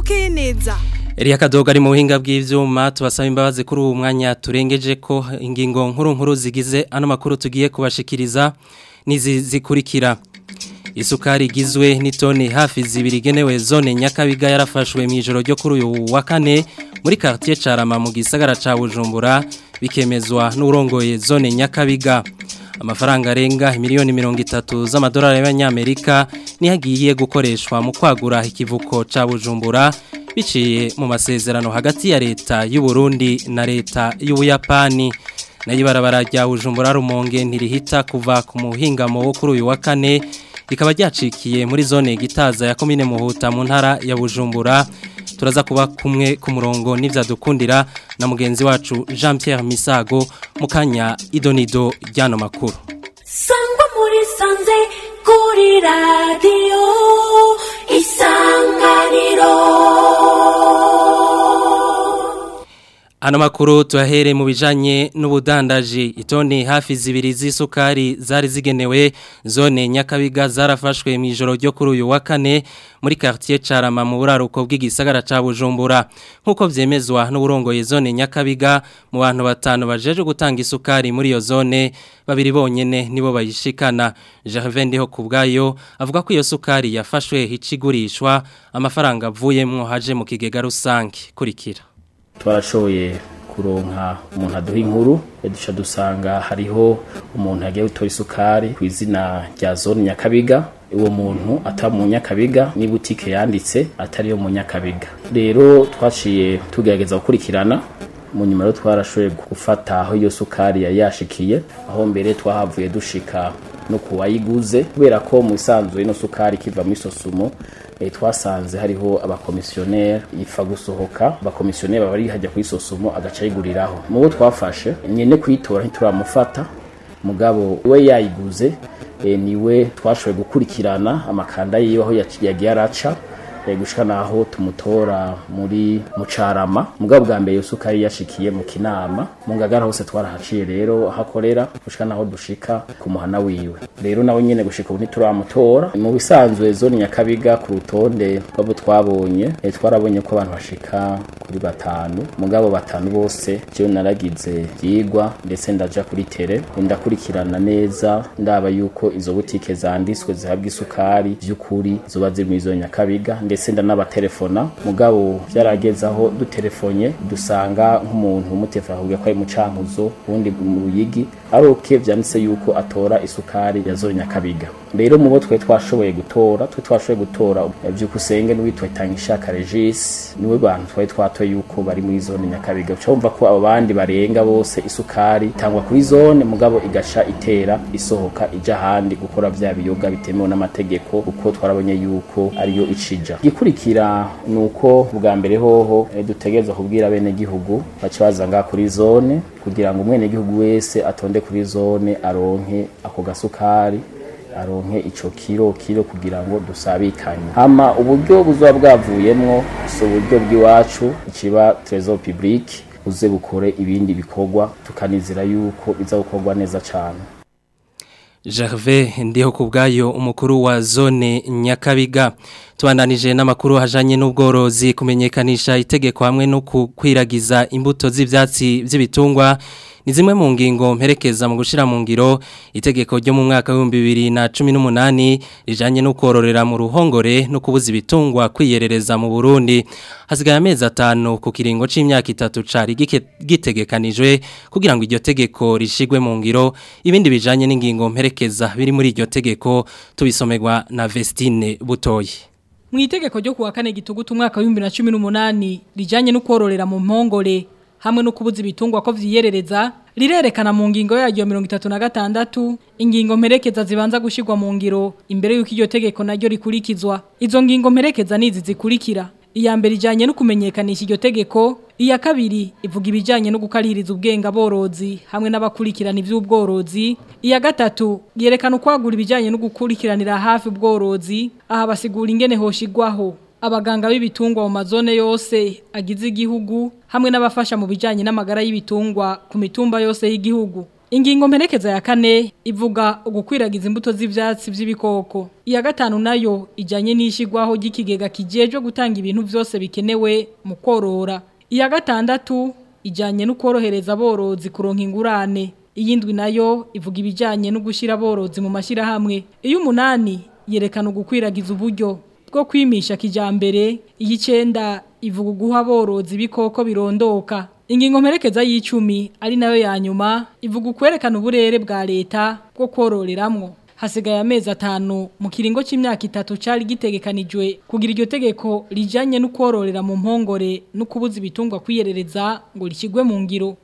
bukeye neza Elia Kadoga ari mu buhinga bw'ivyuma tubasaba imbabazi kuri uwo mwanya turengeje ko ingingo nkuru nkuru zigize ano makuru tugiye kubashikiriza nizi zikurikira Isukari igizwe n'itoni hafi zibiri genewe zone Nyakabiga yarafashwe mu ijoro ryo kuri uyu wa kane muri quartier Carama mu gisagara ca Bujumbura bikemezwa n'urongoye zone Nyakabiga amafaranga arenga miliyoni mirongo itatu z'amadolari y'abanyamerika nihagiye gukoreshwa mu kwagura ikivuko ca Bujumbura biciye mu masezerano hagati ya leta y'u Burundi na leta y'Ubuyapani nayo ibarabara rya Bujumbura rumonge ntirihita kuva ku muhingamo wo kuri uyu wa kane rikaba ryacikiye muri zone gitaza ya komine muhuta mu ntara ya Bujumbura turaza kuba kumwe ku murongo n'ivyadukundira na mugenzi wacu Jean Pierre Misago mukanya idonido ryano makuru sangwa muri sanze kuri radio isanganiro Ano makuru tuyahere mu bijanye n'ubudandaji itoni hafi zibiri z'isukari zari zigenewe zone Nyakabiga zarafashwe mu ijoro ryo kuri uyu wa kane muri quartier Carama mu buraruko bw'igisagara ca Bujumbura nkuko vyemezwa n'uburongoye zone Nyakabiga mu bantu batanu bajeje gutanga isukari muri iyo zone babiri bonyene nibo bayishikana Gervais ndiho kubgayo avuga ko iyo sukari yafashwe hicigurishwa amafaranga avuyemwo haje mu kigega rusange kurikira twarashoboye kuronka umuntu aduha inkuru duca dusanga hariho umuntu yagiye gutora isukari ku izina rya zone nyakabiga uwo muntu atari mu nyakabiga ni butike yanditse atari yo mu nyakabiga rero twaciye tugerageza gukurikirana mu nyuma rero twarashoboye gufata aho iyo sukari yari yashikiye aho mbere twahavuye dushika no kuwayiguze kubera ko mu isanzwe ino sukari kiva muri sosumo e, twasanze hariho abakomisiyoneri ifa gusohoka abakomisiyoneri baba bari hajya kuri sosumo agaca yiguriraho mu bo twafashe nyene kuyitora ntituramufata mugabo we yayiguze e, niwe twashoboye gukurikirana amakanda yiwe aho yagiye araca gushika naho tumutora muri mucarama mugabo bwa mbere iyo sukari yashikiye mu kinama mu ngagara hose twarahaciye rero hakorera gushika naho dushika ku muhana wiwe rero nawe nyene gushika ubu ntituramutora mu bisanzwe zone nyakabiga ku rutonde rw'abo twabonye e, twarabonye ko abantu bashika kuri batanu mugabo batanu bose jewe naragize vyigwa ndetse ndaja kuri tere ndakurikirana neza ndaba yuko izo butike zanditswe zihabwa isukari vy'ukuri zoba ziri muri zone nyakabiga ndetse ndanabatelefona mugabo byarageze aho dutelefonye dusanga nk'umuntu umutelefona akubwira ko ari mu cankuzo ubundi mu ruyigi ari oke vyanditse yuko atora isukari ya zone nyakabiga rero mu bo twe twashoboye gutora twe twashoboye gutora vyukusenge n'uwitwa Tangishaka Regis niwe bantu twari twatoye yuko bari muri zone nyakabiga uca wumva ko abo bandi barenga bose isukari itangwa kuri zone mugabo igaca itera isohoka ija ahandi gukora vya biyoga bitemewe n'amategeko kuko twarabonye yuko ariyo icija gikurikira nuko bwa mbere hoho e, dutegereza kubwira bene gihugu baca baza ngaha kuri zone kugira ngo umwene gihugu wese atonde kuri zone aronke ako gasukari aronke ico kiro kiro kugira ngo dusabikanye hama uburyo buzoba bwavuyemwo si uburyo bw'iwacu ikiba trésor public uze bukore ibindi bikorwa tukanizira yuko biza gukorwa neza cane Gervais ndiho kubgayo umukuru wa zone Nyakabiga tubandanije n'amakuru hajanye n'ubworozi kumenyekanisha itegeko hamwe no kwiragiza imbuto z'ivyatsi vy'ibitungwa ni zimwe mu ngingo mperekeza mu gushira mu ngiro itegeko ryo mu mwaka wa 2018 rijanye no kororera mu ruhongore no kubuza ibitungwa kwiyerereza mu Burundi hasigaye amezi atanu ku kiringo c'imyaka itatu cari gitegekanijwe kugira ngo iryo tegeko rishigwe mu ngiro ibindi bijanye n'ingingo mperekeza biri muri iryo tegeko tubisomerwa na Vestine Butoyi mu itegeko ryo kuwa kane gitugutu umwaka wa 2018 rijanye no kororera mu mpongore hamwe no kubuza ibitungwa ko vyiyerereza rirerekana mu ngingo yaryo 36 ingingo mperekeza zibanza gushirwa mu ngiro imbere yuko iryo tegeko naryo rikurikizwa izo ngingo mperekeza nizi zikurikira iya mbere ijanye no kumenyekanisha iryo tegeko iya kabiri ivuga ibijanye no gukaririza ubwenga borozi hamwe n'abakurikirana ivy'ubworozi iya gatatu yerekana ukwagura ibijanye no gukurikiranira hafi ubworozi aha basigura ingene hoshigwaho abaganga b'ibitungwa mu mazone yose agize igihugu hamwe n'abafasha mu bijanye n'amagara y'ibitungwa ku mitumba yose y'igihugu Ingingo mperekeza ya kane ivuga ugukwiragiza imbuto z'ivyatsi vy'ibikoko. Iya gatanu nayo ijanye n'ishigwaho ry'ikigega kijejwe gutanga ibintu vyose bikenewe mu korora. Iya gatandatu ijanye no korohereza aborozi kuronka ingurane. Iyindwi nayo ivuga ibijanye no gushira aborozi mu mashirahamwe. Iyo umunani yerekana ugukwiragiza uburyo bwo kwimisha kijambere. Iyicenda ivuga guha aborozi ibikoko birondoka. Ingingo mperekeza y'icumi ari nayo ya nyuma ivuga ukwerekana uburere bwa leta bwo kororeramwo. Hasigaye amezi atanu mu kiringo c'imyaka itatu cari gitegekanijwe kugira iryo tegeko rijanye no kororera mu mpongore no kubuza ibitungwa kwiyerereza ngo rikigwe mu ngiro.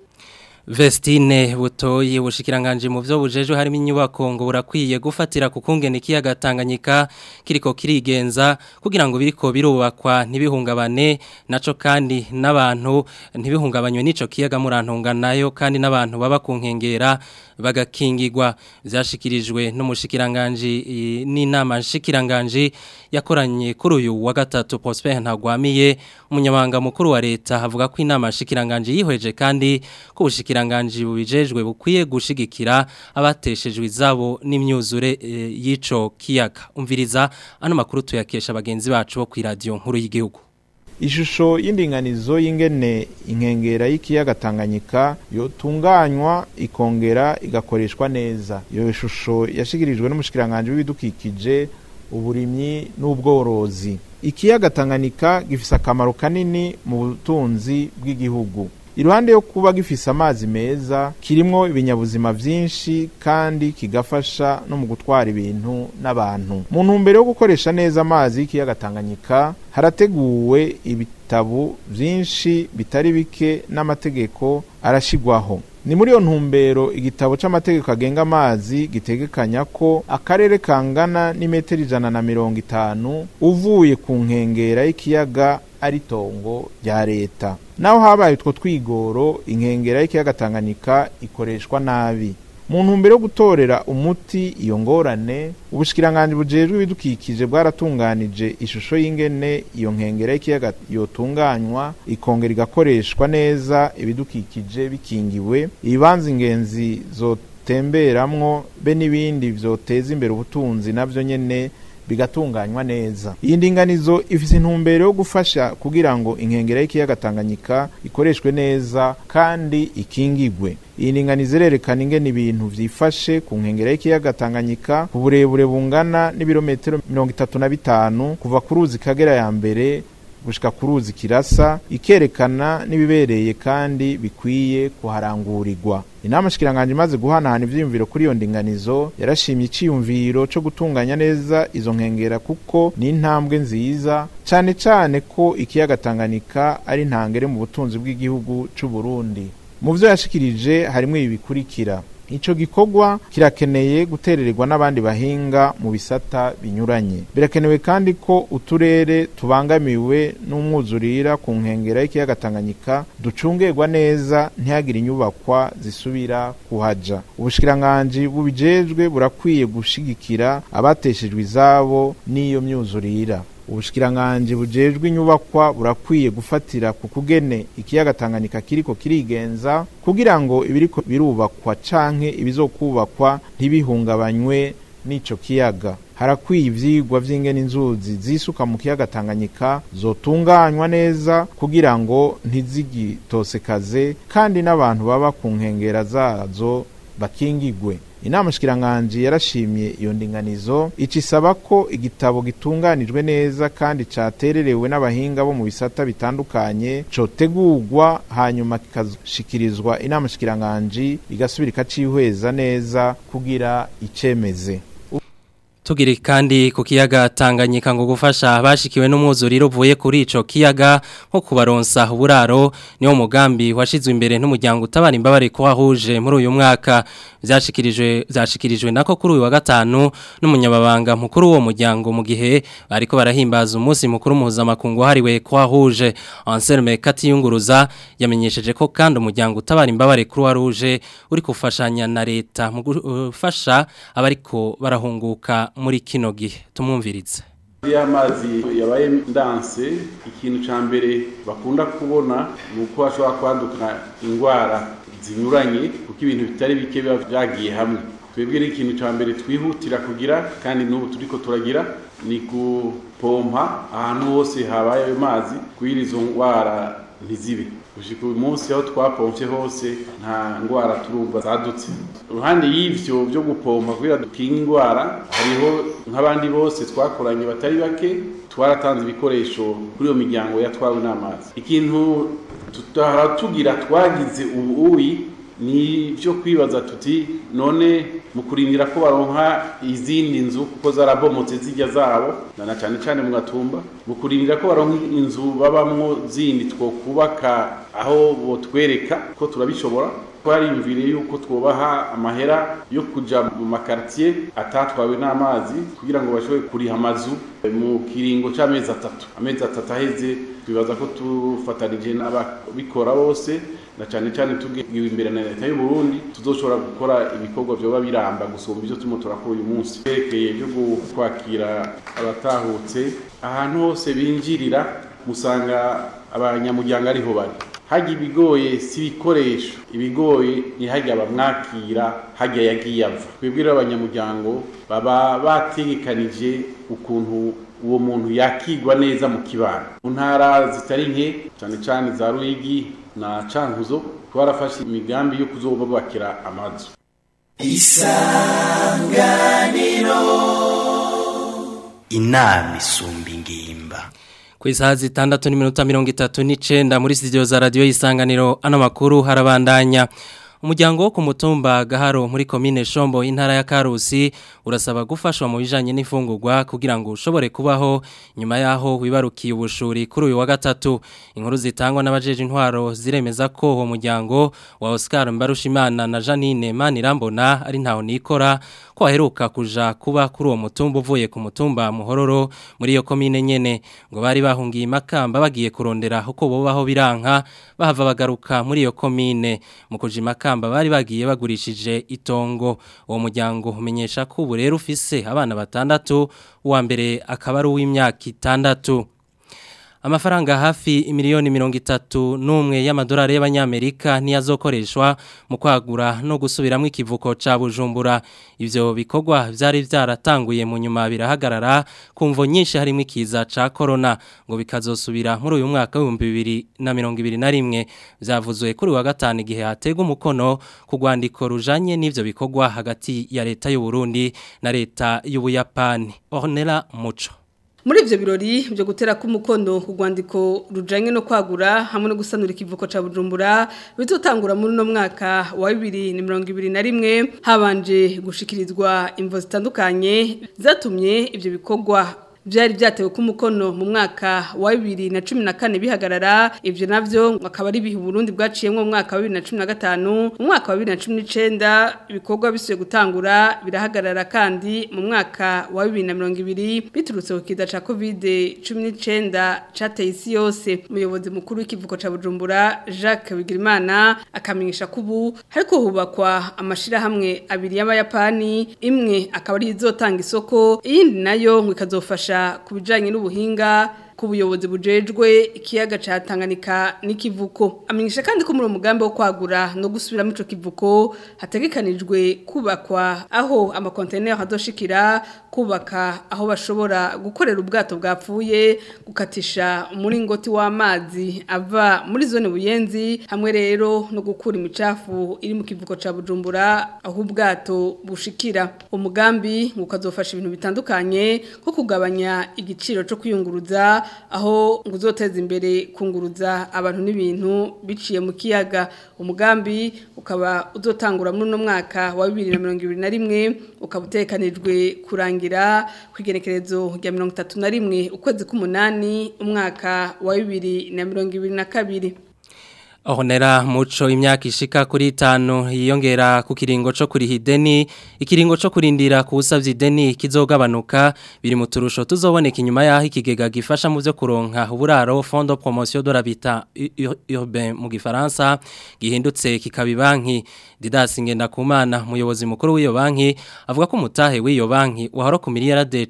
Vestine butoyi bushikiranganje mu byo bujeje harimo inyubako ngo burakwiye gufatira ku kungene kiyaga Tanganyika kiriko kirigenza kugira ngo biriko birubakwa ntibihungabane naco kandi n'abantu ntibihungabanywe nico kiyaga murantunga nayo kandi n'abantu baba ku nkengera bagakingirwa byashikirijwe n'umushikiranganje n'inama nshikiranganje yakoranye kuri uyu wa gatatu Prosper Ntagwamiye umunyamabanga mukuru wa leta havuga ko inama nshikiranganje yihweje kandi ko ubushikiranganje bubijejwe bukwiye gushigikira abateshejwe izabo n'imyuzure e, y'ico kiyaga umviriza ano makuru tuyakesha bagenzi bacu bo ku radio nkuru y'igihugu ishusho y'indinganizo y'ingene inkengera y'ikiyaga Tanganyika yotunganywa ikongera igakoreshwa neza iyo shusho yashikirijwe n'umushikiranganje w'ibidukikije uburimyi n'ubworozi ikiyaga Tanganyika gifise akamaro kanini mu butunzi bw'igihugu iruhande yo kuba gifise amazi meza kirimwo ibinyabuzima vyinshi kandi kigafasha no mu gutwara ibintu n'abantu mu ntumbero yo gukoresha neza amazi y'ikiyaga Tanganyika harateguwe ibitabo vyinshi bitari bike n'amategeko arashigwaho ni muri iyo ntumbero igitabo c'amategeko agenga amazi gitegekanya ko akarere kangana n'imetero ijana na mirongo itanu uvuye ku nkengera y'ikiyaga ari tongo rya leta naho habaye utwo twigoro inkengera y'ikiyaga Tanganyika ikoreshwa nabi mu ntumbero yo gutorera umuti iyo ngorane ubushikiranganje bujejwe ibidukikije bwaratunganije ishusho y'ingene iyo nkengera y'ikiyaga yotunganywa ikongera igakoreshwa neza ibidukikije bikingiwe ibibanza ingenzi zotemberamwo be n'ibindi vyoteza imbere ubutunzi navyo nyene bigatunganywa neza iyi ndinganizo ifise intumbero yo gufasha kugira ngo inkengera y'ikiyaga Tanganyika ikoreshwe neza kandi ikingigwe iyi ndinganizo irerekana ingene ibintu vyifashe ku nkengera y'ikiyaga Tanganyika ku burebure bungana n'ibirometero mirongo itatu na bitanu kuva ku ruzi Kagera ya mbere gushika ku ruzi Kirasa ikerekana n'ibibereye kandi bikwiye kuharangurirwa inama shikiranganje imaze guhanahana ivyiyumviro kuri iyo ndinganizo yarashimye iciyumviro co gutunganya neza izo nkengera kuko ni intambwe nziza cane cane ko ikiyaga Tanganyika ari ntangere mu butunzi bw'igihugu c'u Burundi mu vyo yashikirije harimwo ibi bikurikira Ico gikorwa kirakeneye guterererwa n'abandi bahinga mu bisata binyuranye. Birakenewe kandi ko uturere tubangamiwe n'umwuzurira ku nkengera y'ikiyaga Tanganyika ducungerwa neza ntihagire inyubakwa zisubira kuhaja. Ubushikiranganje bubijejwe burakwiye gushigikira abateshejwe izabo n'iyo myuzurira. ubushikiranganje bujejwe inyubakwa burakwiye gufatira ku kugene ikiyaga Tanganyika kiriko kirigenza kugira ngo ibiriko birubakwa canke ibizokubakwa ntibihungabanywe n'ico kiyaga harakwiye ivyigwa vy'ingene inzuzi zisuka mu kiyaga Tanganyika zotunganywa neza kugira ngo ntizigitosekaze kandi n'abantu baba ku nkengera zazo bakingigwe inama shikiranganje yarashimye iyo ndinganizo icisaba ko igitabo gitunganijwe neza kandi catererewe n'abahinga bo mu bisata bitandukanye cotegurwa hanyuma kikashikirizwa inama shikiranganje igasubira ikacihweza neza kugira icemeze Tugiri kandi ku kiyaga Tanganyika ngo gufasha abashikiwe n'umwuzuriro uvuye kuri ico kiyaga nko kubaronsa uburaro niwo mugambi washizwe imbere n'umuryango utabara imbabare ko wahuje muri uyu mwaka byashikirijwe byashikirijwe nako kuri uyu wa gatanu n'umunyababanga mukuru wo muryango mu gihe bariko barahimbaza umunsi mukuru mpuzamakungu hariwe ko wahuje Anselme Katiyunguruza yamenyesheje ko kandi umuryango utabara imbabare kuri waruje uri kufashanya na leta mu gufasha abariko barahunguka muri kino gihe tumwumvirize iyo amazi yabaye ndanse ikintu cya mbere bakunda kubona ni uko hashobora kwaduka indwara zinyuranye kuko ibintu bitari bike biba byagiye hamwe twebwe ni ikintu cya mbere twihutira kugira kandi n'ubu turi ko turagira ni gupompa ahantu hose habaye ayo mazi kugira izo ndwara ntizibe gushika uyu munsi aho twapompye hose nta ndwara turumva zadutse uruhande y'ivyo byo gupompa kugira dukinge indwara hariho nk'abandi bose twakoranye batari bake twaratanze ibikoresho kuri iyo miryango yatwawe n'amazi ikintu tutahora tugira twagize ubu uyi ni byo kwibaza tuti none mu kurindira ko baronka izindi nzu kuko zarabomotse zijya zabo na cyane cyane mu gatumba mu kurindira ko baronka inzu babamwo zindi two kubaka aho botwereka ko turabishobora twariyumviriye yuko twubaha amahera yo kuja mu makartier atatwawe n'amazi kugira ngo bashobore kuriha amazu mu kiringo c'amezi atatu amezi atatu aheze twibaza ko tufatanije n'ababikora bose na cyane cyane tugiwe imbere na leta y'u Burundi tuzoshobora gukora ibikorwa byoba biramba gusumba ibyo turimo turakora uyu munsi berekeye byo kwakira abatahutse ahantu hose binjirira musanga abanyamuryango ariho bari hajya ibigoye si ibikoresho ibigoye ni hajya bamwakira hajya yagiye ava twebwe rero abanyamuryango baba bategekanije ukuntu uwo muntu yakigwa neza mu kibano mu ntara zitari nke cyane cyane za ruyigi na cankuzo twarafashe imigambi yo kuzobubakira amazu isanganiro inama isumba ingimba ku isaha zitandatu n'iminota mirongo itatu n'icenda muri studio za radiyo y'isanganiro ano makuru harabandanya umuryango wo ku mutumba gaharo muri komine shombo intara ya karusi urasaba gufashwa mu bijanye n'ifungurwa kugira ngo ushobore kubaho nyuma yaho wibarukiye ubushuri kuri uyu wa gatatu inkuru zitangwa n'abajeje intwaro ziremeza ko uwo muryango wa Oscar Mbarushimana na Janine Manirambona ari ntaho nikora ko aheruka kuja kuba kuri uwo mutumba uvuye ku mutumba muhororo muri iyo komine nyene ngo bari bahungiye makamba bagiye kurondera uko bobaho biranka bahava bagaruka muri iyo komine mu kujima kamba bari bagiye bagurishije itongo uwo muryango umenyesha ko ubu rero ufise abana batandatu uwa mbere akaba ari uw'imyaka itandatu amafaranga hafi imiliyoni mirongo itatu n'umwe y'amadolari y'abanyamerika niyazokoreshwa mu kwagura no gusubiramo ikivuko ca bujumbura ivyo bikorwa vyari vyaratanguye mu nyuma birahagarara ku mvo nyinshi harimo ikiza ca corona ngo bikazosubira muri uyu mwaka w'ibihumbi bibiri na mirongo ibiri na rimwe vyavuzwe kuri wa gatanu igihe hategwa umukono ku rwandiko rujanye n'ivyo bikorwa hagati ya leta y'u Burundi na leta y'Ubuyapani Ornella Muco muri ivyo birori byo gutera ku mukono ku rwandiko rujanye no kwagura hamwe no gusanura ikivuko ca Bujumbura bizotangura muri no mwaka wa 2021 habanje gushikirizwa imvo zitandukanye zatumye ivyo bikorwa byari byatewe ku mukono mu mwaka wa 2014 bihagarara ivyo navyo akaba ari bihe Burundi bwaciyemwe mu mwaka wa 2015 mu mwaka wa 2019 ibikorwa bisuye gutangura birahagarara kandi mu mwaka wa 2020 biturutse ku kiza ca Covid 19 cateye isi yose umuyobozi mukuru w'ikivuko ca Bujumbura Jacques Bigirimana akamenyesha kubu hariko hubakwa amashira hamwe abiri y'abayapani imwe akaba ari izotanga isoko iyindi nayo ngo ikazofasha ku bijyanye n'ubuhinga ku buyobozi bujejwe ikiyaga cya Tanganyika n'ikivuko amenyesha kandi ko muri uwo mugambi wo kwagura no gusubiramo icyo kivuko hategekanijwe kubakwa aho amakontineri hadoshikira kubaka aho bashobora gukorera ubwato bwapfuye gukatisha umuringoti w'amazi ava muri zone buyenzi hamwe rero no gukura imicafu iri mu kivuko cya bujumbura aho ubwato bushikira umugambi ukazofasha ibintu bitandukanye nko kugabanya igiciro cyo kwiyunguruza aho ngo uzoteza imbere kunguruza abantu n'ibintu biciye mu kiyaga umugambi ukaba uzotangura muri uno mwaka wa bibiri na mirongo ibiri na rimwe ukaba utekanijwe kurangira ku igenekerezo rya mirongo itatu na rimwe ukwezi k'umunani umwaka wa bibiri na mirongo ibiri na kabiri Honera muco imyaka ishika kuri itanu yiyongera ku kiringo co kuriha ideni ikiringo co kurindira kusavya ideni kizogabanuka biri mu turusho tuzoboneka inyuma yaho ikigega gifasha mu byo kuronka uburaro Fond de Promotion de l'Habitat Urbain mu gifaransa gihindutse kikabi banki Didas Ngendakumana muyobozi mukuru w'iyo banki avuga ko umutahe w'iyo banki wahora ku miliyarade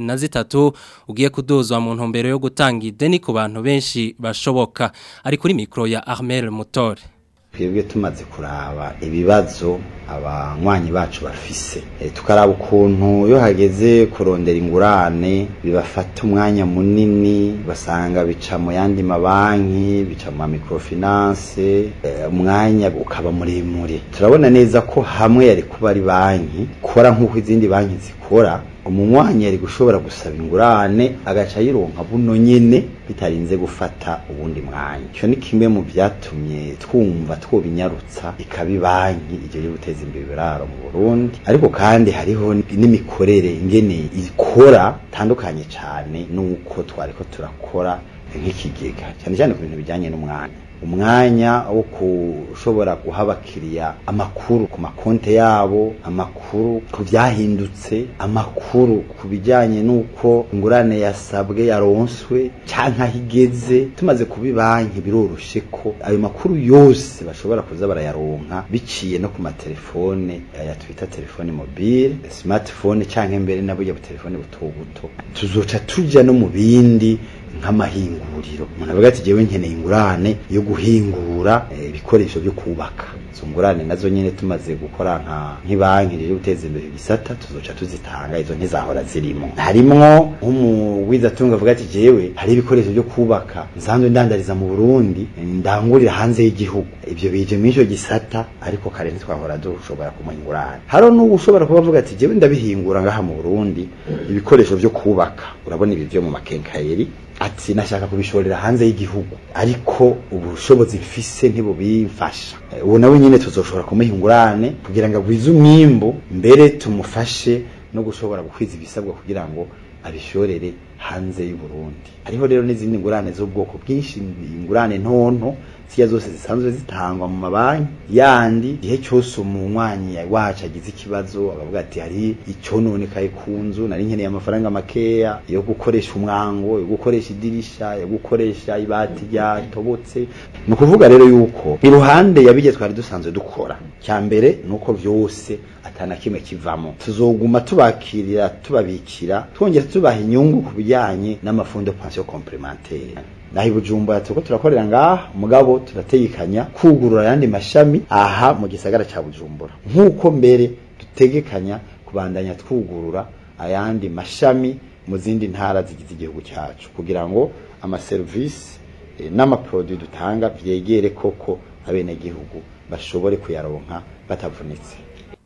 13 ugiye kuduzwa mu ntumbero yo gutanga ideni ku bantu benshi bashoboka ari kuri mikro ya Armel Mutore twebwe tumaze kuraba ibibazo abanywanyi bacu bafise e, tukaraba ukuntu iyo hageze kurondera ingurane bibafata umwanya munini basanga bica mu yandi mabanki bica mu microfinance e, umwanya ukaba muremure turabona neza ko hamwe yari kuba ari banki kora nk'uko izindi banki zikora umunywanyi yari gushobora gusaba ingurane agaca yironka buno nyene bitarinze gufata ubundi mwanya ico ni kimwe mu vyatumye twumva twobinyarutsa ikabi banki ije yo guteza imbere ibiraro mu Burundi ariko kandi hariho n'imikorere ingene ikora tandukanye cane nuko twariko turakora nk'ikigega cyane cyane ku bintu bijyanye n'umwanya umwanya wo kushobora guha abakiriya amakuru ku makonte yabo amakuru ku byahindutse amakuru ku bijyanye n'uko ingurane yasabwe yaronswe cyangwa aho igeze tumaze kuba banki biroroshye ko ayo makuru yose bashobora kuza barayaronka biciye no ku matelefone aya twita telefone mobile smartphone cyangwa mbere na burya telefone buto buto tuzoca tujya no mu bindi nk'amahinguriro umuntu avuga ati jewe nkeneye ingurane yo guhingura ibikoresho byo kubaka izo ngurane nazo nyene tumaze gukora nka nk'ibanki ryo guteza imbere igisata tuzoca tuzitanga izo ntizahora zirimo harimwo nk'umugwiza tunga avuga ati jewe hari ibikoresho byo kubaka nsanzwe ndandariza mu Burundi ndangurira hanze y'igihugu ibyo bije mu ico gisata ariko kare ntitwahora dushobora kumuha ingurane haro n'ubu ushobora kuba avuga ati jewe ndabihingura ngaha mu Burundi ibikoresho byo kubaka urabona ibi byo mu makenkayeri ati nashaka kubishorera hanze y'igihugu ariko ubushobozi mfise ntibubimfasha ubu nawe nyine tuzoshobora kumuha ingurane kugira ngo agwize umwimbu mbere tumufashe no gushobora gukwiza ibisabwa kugira ngo abishorere hanze y'u Burundi hariho rero n'izindi ngurane z'ubwoko bwinshi ingurane ntonto siya zose zisanzwe zitangwa mu mabanki yandi igihe cyose umunywanyi wacu agize ikibazo akavuga ati hari icononekaye ku nzu nari nkeneye amafaranga makeya yo gukoresha umwango yo gukoresha idirisha yo gukoresha ibati ryatobotse ni ukuvuga rero yuko iruhande yabije twari dusanzwe dukora cya mbere ni uko byose atana kimwe kivamo tuzoguma tubakirira tubabikira twongera tubaha inyungu ku bijyanye n'amafundo pension complementaire naho ibujumbura turiko turakorera ngaha mugabo turategekanya kugurura ayandi mashami aha mu gisagara ca bujumbura nk'uko mbere dutegekanya kubandanya twugurura ayandi mashami mu zindi ntara zigize igihugu cyacu kugira ngo amaserivisi eh, n'amaproduit dutanga vyegere koko abenegihugu bashobore kuyaronka batavunitse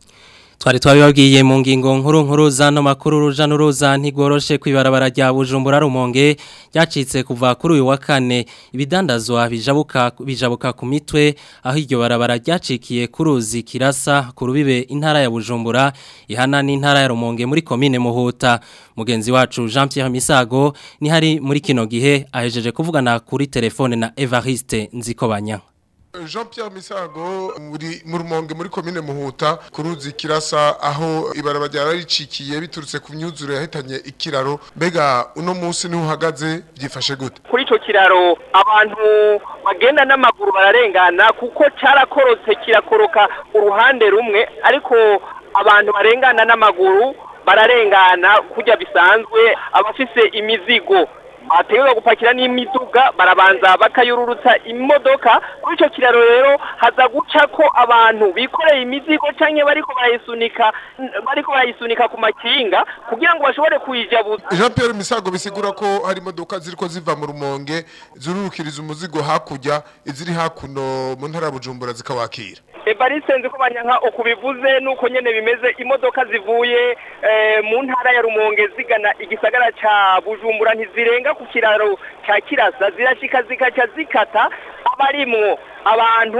Twari twabibabwiye mu ngingo nkuru nkuru zano makuru ruja n'uruza ntigoroshe kwibarabara rya Bujumbura rumonge ryacitse kuva kuri uyu wa kane ibidandazwa bijabuka bijabuka ku mitwe aho iryo barabara ryacikiye kuruzi kirasa ku rubibe intara ya Bujumbura ihana n'intara ya Rumonge muri commune Muhuta mugenzi wacu Jean Pierre Misago ni hari muri kino gihe ahejeje kuvugana kuri telefone na Evariste Nzikobanya Jean Pierre Misago muri mu rumonge muri commune Muhuta kuruzi kirasa aho ibaraba rya ricikiye biturutse ku myuzuro yahitanye ikiraro mbega uno munsi niho uhagaze byifashe gute kuri ico kiraro abantu bagenda n'amaguru bararengana kuko carakorotse kirakoroka uruhande rumwe ariko abantu barengana n'amaguru bararengana kurya bisanzwe abafise imizigo bategerezwa gupakira n'imiduga barabanza bakayururutsa imodoka kuri icyo kiraro rero haza guca ko abantu bikoreye imizigo cyangwa bariko barayisunika bariko barayisunika ku makinga kugira ngo bashobore kuyijabuza Jean Pierre Misago bisigura ko hari imodoka ziriko ziva mu rumonge zururukiriza umuzigo hakurya iziri hakuno mu ntara ya Bujumbura zikawakira Evariste nzi ko banyanka ukubivuze nuko nyene bimeze imodoka zivuye eh, mu ntara ya Rumonge zigana igisagara ca Bujumbura ntizirenga ku kiraro ca Kirasa zirashika zikaca zikata abarimwo abantu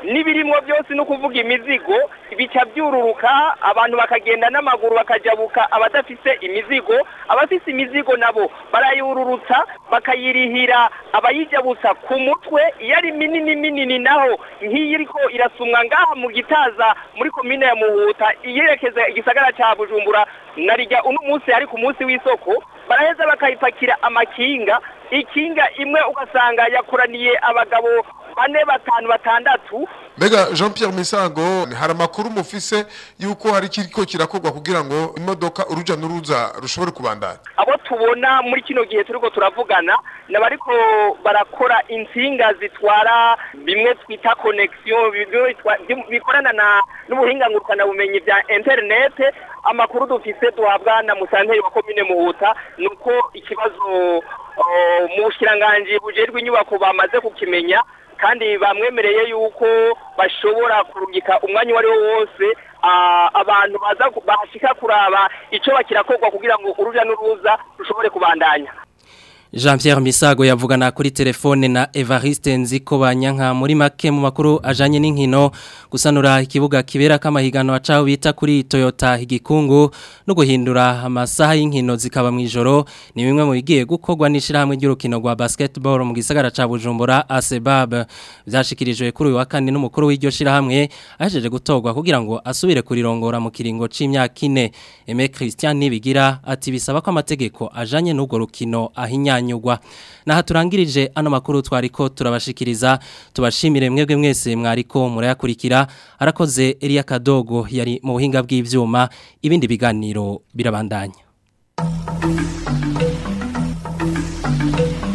n'ibirimwo byose no kuvuga imizigo bica byururuka abantu bakagenda n'amaguru bakajabuka abadafise imizigo abafise imizigo nabo barayururutsa bakayirihira abayijabutsa ku mutwe iyo ari minini minini naho nk'iyi iriko irasumwa ngaha mu gitaza muri komine ya muhuta iyerekeza igisagara ca bujumbura narijya uno munsi ari ku munsi w'isoko baraheza bakayipakira amakinga ikinga imwe ugasanga yakoraniye abagabo bane batanu batandatu mbega jean pierre misago hari amakuru mufise yuko hari kiriko kirakorwa kugira ngo imodoka uruja n'uruza rushobore kubandanya abo tubona muri kino gihe turiko turavugana nabariko barakora insinga zitwara bimwe twita connection bimwe bitwa- bim- bikorana na n'ubuhinga ngurukana bumenyi bya internet amakuru dufise duhabwa na musanteri wa komine muhuta nuko ikibazo oh, mu bushkiranganji bujejwe inyubako bamaze kukimenya kandi bamwemereye yuko bashobora kurungika umwanya uwo ari wo wose ah, abantu baza ku- bahashika kuraba ico bakirakorwa kugira ngo uruja n'uruza rushobore kubandanya Jean Pierre Misago yavugana kuri telefone na Evariste Nziko banyanka muri make mu makuru ajanye n'inkino gusanura ikibuga kibera kamahiganwa caho bita kuri Toyota igikungu no guhindura amasaha y'inkino zikaba mu ijoro ni bimwe mu bigiye gukorwa n'ishirahamwe ry'urukino rwa basketball mu gisagara ca Bujumbura ASEBAB byashikirijwe kuri uyu wa kane n'umukuru w'iryo shirahamwe ahejeje gutorwa kugira ngo asubire kurirongora mu kiringo c'imyaka ine Aime Christian Nibigira ati bisaba ko amategeko ajanye n'urwo rukino ahinyanyugwa naha turangirije ano makuru twariko turabashikiriza tubashimire mwebwe mwese mwariko murayakurikira arakoze Elia Kadogo yari mu buhinga bw'ivyuma ibindi biganiro birabandanya